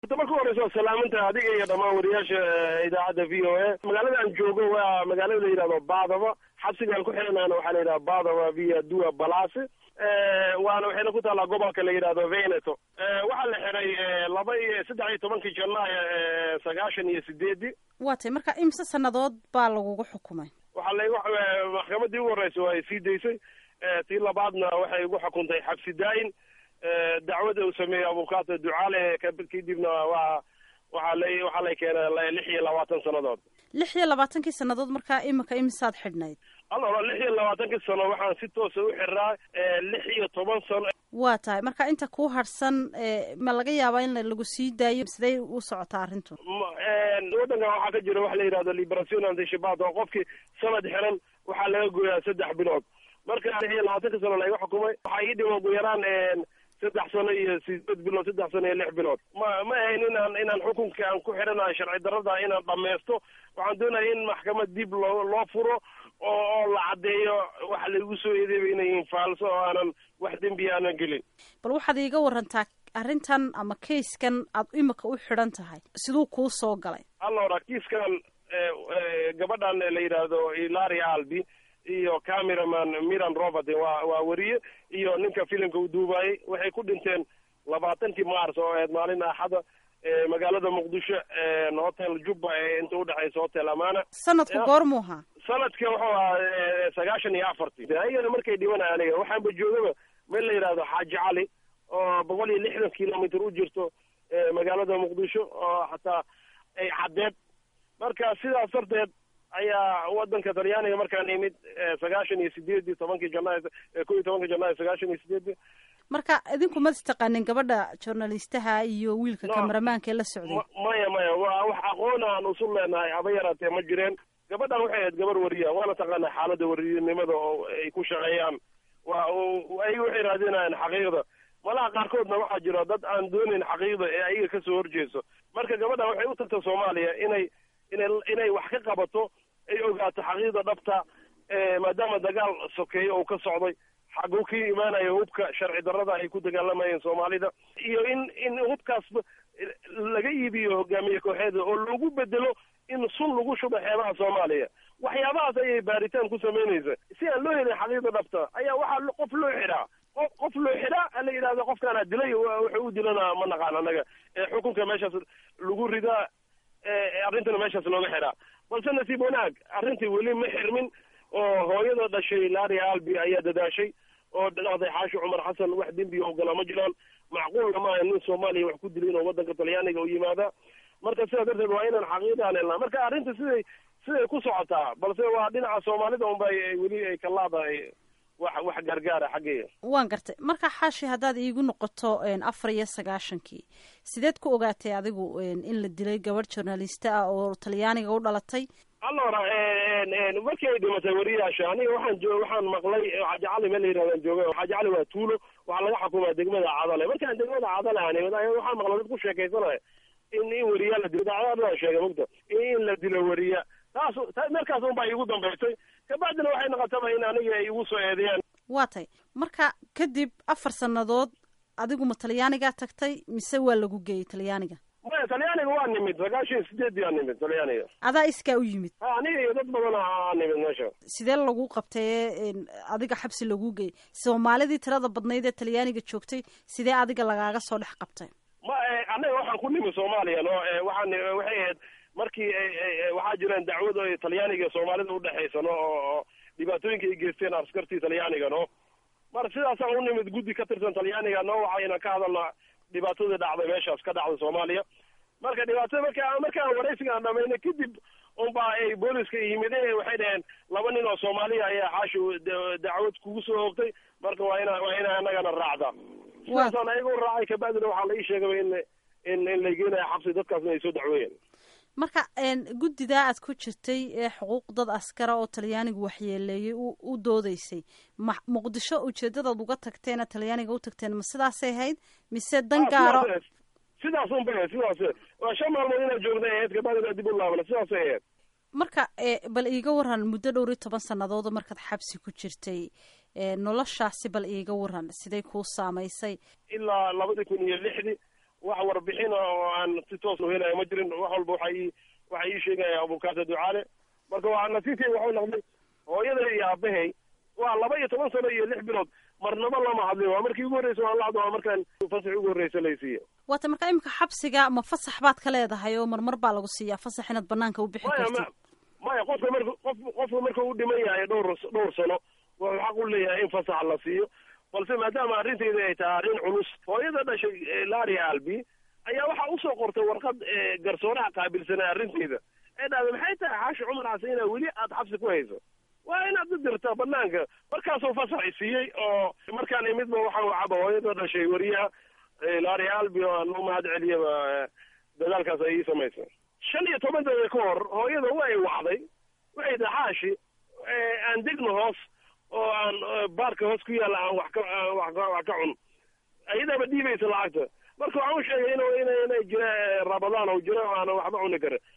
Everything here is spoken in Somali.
horta marka horeysa waa salaaminta adiga iyo dhammaan wariyaasha idaacadda v o a magaalada aan joogo waa magaalada la yidhahdo baadaba xabsigaan ku xiranayna waxaa la yidhaha baadaba via dua balasi waana waxayna ku taallaa gobolka la yidhahdo veneto waxaa la xiray laba iyo saddex iyo tobankii janaayo sagaashan iyo sideedii waa tay marka imse sannadood baa lagugu xukumay waxaa laygu maxkamadii ugu horreysa waa ay sii daysay tii labaadna waxay igu xukuntay xabsi daa-in dacwada uu sameeyey abukaata ducaale kadibna waa waxaa lay waxaa lay keenay lix iyo labaatan sannadood lix iyo labaatankii sannadood markaa imika imisaad xidhnayd alora lix iyo labaatankii sano waxaan si toosa u xiraa lix iyo toban sano waa tahay marka inta kuu harsan ma laga yaabaa in lagu sii daayo sidee u socotaa arrintu waddankan waxaa ka jira waxa la yidhahdo liberation antishabat oo qofkii sanad xiran waxaa laga gooyaa saddex bilood marka lix iyo labaatanka sano layga xukumay waxaa ii dhima ugu yaraan saddex sano iyo sideed bilood saddex sano iyo lix bilood ma ma ahayn inaan inaan xukunka aan ku xidhanayo sharci darrada inaan dhamaysto waxaan doonaya in maxkamad dib loo loo furo oo oo la caddeeyo waxa laigu soo eedeeba inay yihiin faalso oo aanan wax dembi aanan gelin bal waxaad iiga warantaa arrintan ama kayskan aad imika u xidhan tahay siduu kuu soo galay allora kiiskan gabadhan la yidhaahdo ilaria albi iyo cameraman miran robert waa waa weriye iyo ninka filimka u duubayay waxay ku dhinteen labaatankii mars oo ahayd maalin axada magaalada muqdisho hotel jubba ee inta udhexaysa hotel amana sanadku goormuu ahaa sanadka wuxuu ahaa sagaashan iyo afartii ayana markay dhimanay aniga waxaanba joogaba meel la yidhahdo xaaji cali oo boqol iyo lixdan kilomitr u jirto magaalada muqdisho oo xataa ay caddeed marka sidaas darteed ayaa wadanka talyaaniga markaan imid sagaashan iyo sideedii tobankii janaayo ko iyo tobankii janaayo sagaashan iyo sideedii marka idinku ma istaqaanin gabadha journalistaha iyo wiilka kameramaanka ee la socday maya maya waa wax aqoon aan usul leenahay haba yaraatee ma jireen gabadhan waxay ahayd gabar wariya waana taqaanaa xaaladda wariyanimada oo ay ku shaqeeyaan waa ayaga waxay raadinayaan xaqiiqda malaha qaarkoodna waxaa jira dad aan doonayn xaqiiqda ee ayaga kasoo horjeeso marka gabadhan waxay u tagta soomaaliya inay inay inay wax ka qabato ay ogaato xaqiiqda dhabta maadaama dagaal sokeeyo uu ka socday xaguu ka imaanayo hubka sharci darrada ay ku dagaalamayeen soomaalida iyo in in hubkaasba laga iibiyo hogaamiye kooxeeda oo lagu bedelo in sun lagu shubo xeebaha soomaaliya waxyaabahaas ayay baaritaan ku samaynaysa si aan loo helin xaqiiqda dhabta ayaa waxaa qof loo xidhaa qof qof loo xidhaa ala yidhahda qofkaana dilay wuxuu u dilana ma naqaan anaga xukunka meeshaas lagu ridaa arrintana meeshaas looga xidhaa balse nasiib wanaag arrintii weli ma xirmin oo hooyada dhashay laria albi ayaa dadaashay oo dhahday xaashi cumar xasan wax dembiga ogolaa ma jiraan macquulna maaha nin soomaaliya wax ku dilay inuu wadanka talyaaniga u yimaada marka sidaa darteed waa inaan xaqiiqaan helnaa marka arrinta siday siday ku socotaa balse waa dhinaca soomaalida unba weli ay ka laadahay wax wax gargaara xaggeeya waan gartay marka xaashi haddaad iigu noqoto afar iyo sagaashankii sideed ku ogaatay adigu in la dilay gabadh journalista ah oo talyaaniga u dhalatay allora markii ay dhimatay wariyaasha aniga waxaan jo waxaan maqlay xaaji cali meel la yirahdan jooga xaaji cali waa tuulo waxaa laga xukumaa degmada cadale markaan degmada cadale ani waxaan maqlay dad ku sheekaysanaya in in wariya la dilo dacdada sheegay mogta in la dilo wariya taas markaas un baa iigu dambaysay kabacdina waxay noqotaba in aniga ay igu soo eedeeyaan waa tay marka kadib afar sannadood adigu ma talyaanigaa tagtay mise waa lagu geeyey talyaaniga maya talyaaniga waa nimid sagaashan iyo sideedii aa nimid talyaaniga adaa iskaa u yimid ha aniga iyo dad badan aa nimid meesha sidee lagu qabtay adiga xabsi lagu geeyey soomaalidii tirada badnayd ee talyaaniga joogtay sidee adiga lagaaga soo dhex qabtay ma anaga waxaan ku nimid soomaaliya no waxaan waxay ahayd markii waxaa jireen dacwado talyaaniga iyo soomaalida udhexaysa no oo dhibaatooyinka ay geysteen askartii talyaaniga no mar sidaasaan u nimid guddi ka tirsan talyaaniga no waxa inaan ka hadalna dhibaatadii dhacday meeshaas ka dhacday soomaaliya marka dhibaatada marka markaan waraysiga aan dhamayna kadib unba ay booliska yimid waxay dhaheen laba nin oo soomaaliya ayaa xaashi dacwad kugu soo hoogtay marka waa ina waa ina anagana raacda sidaasaan ayaga u raacay kabacdina waxaa la ii sheegaba in in in la geenaya xabsi dadkaasna ay soo dacweeyeen marka guddidaa aad ku jirtay ee xuquuq dad askara oo talyaanigu waxyeeleeyey u doodeysay ma muqdisho ujeedadaad uga tagteena talyaaniga u tagteen ma sidaasay ahayd mise dan gaaro sidaas un ba sidaas waa shan maalmood inaad joogday ahayd kabacdina dib u laabana sidaasay ahayd marka bal iiga waran muddo dhowr iyo toban sannadood markaad xabsi ku jirtay noloshaasi bal iiga waran siday kuu saamaysay ilaa labadii kun iyo lixdii wax warbixin oo aan si toos u helaya ma jirin wax walba waxa ii waxa ii sheegaya abukaata ducaale marka waa nasiibkay waxuu noqday hooyada iyo aabahay waa laba iyo toban sano iyo lix bilood marnaba lama hadlin waa markii ugu horreysa waan la hadlo waa markaan fasax ugu horreysa laysiiyo waata marka imika xabsiga ma fasax baad ka leedahay oo marmar baa lagu siiyaa fasax inaad banaanka u bixi maya kartid ma maya qofka marka qof qofka marka u dhiman yahay dhowr dhowr sano wuxuu xaq u leeyahay in fasax la siiyo balse maadaama arrintayda ay tahay arrin culus hooyada dhashay eh, lari albi ayaa waxaa usoo qortay warqad eh, garsooraha qaabilsanay arrintayda ee dhahday maxay tahay xaashi cumar xasan inaa weli aad xabsi ku hayso waa inaad u dirtaa banaanka markaasuu fasax i siiyey oo markaan imidba waxaan wacaba hooyada dhashay wariyaha eh, lari albi oo aan u mahad celiyaba eh, dadaalkaas ay ii samaysay shan iyo toban daqiiqa ka hor hooyada way wacday waxay tahay xaashi eh, aan degno hoos oo aan eh, baarka hoos ku yaalla aan wax ka aan wax ka wax ka cun ayadaaba dhiibaysa lacagta marka waxaan u sheegay inuu ina inay jira eh, rabadaan oo jiro oo aanan waxba cuni karin